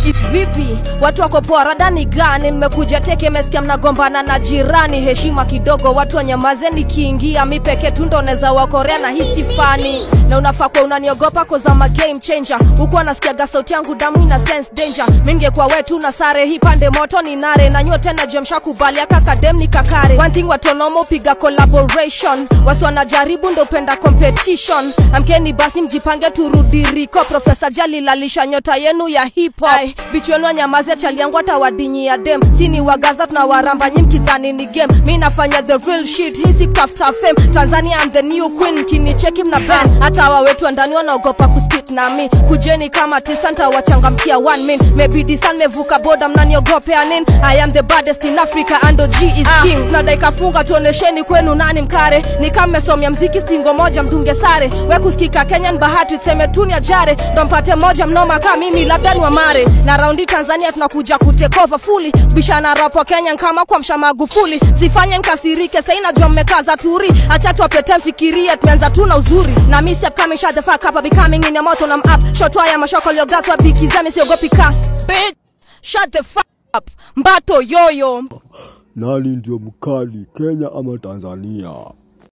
vipi watu wako poa radani gani nimekuja teke mesikia mnagombana na jirani heshima kidogo watu wanyamaze nikiingia mi peke tu ndo neza wakorea na hisi fani na unafaa kwa unaniogopa kozama game changer huku anasikiaga sauti yangu damu ina sense danger mingekuwa wetu na sare hii pande moto ni nare na nyuo tena jemsha kubali akakadem ni kakare one thing watonomo piga collaboration wasi wanajaribu ndo penda competition amkeni basi mjipange turudiriko profesa jali lalisha nyota yenu ya hip hop bichu yenu anyamaze chali yangu hata wadinyi ya dem sini wagaza tunawaramba nyi mkidhani ni game mi nafanya the real shit hisi kafta fame tanzania I'm the new queen kinicheki mna ban hata hawa wetu wa ndani wanaogopa kuspit na mi kujeni kama tisa ntawachangamkia one min maybe san mevuka boda mnaniogopea nin i am the baddest in africa ando g is king na daikafunga tuonesheni kwenu nani mkare ni kama mmesomya mziki stingo moja mdunge sare we kusikika kenyan bahati tuseme tuni ajare ndo mpate moja mnoma kaa mimi labda ni wamare na raundi tanzania tunakuja kutekova fuli bishana rapo kenyan kama kwa msha magufuli sifanye nkasirike sai najua mmekaza turi acha tuwapete mfikirie tumeanza tu na uzuri na misi upcoming shut the fuck up I'm becoming in your moto na up shotwa ya mashoko liogatwa bikizami siogopi kas bitch shut the fuck up mbato yoyo Nani ndio mkali, Kenya ama Tanzania?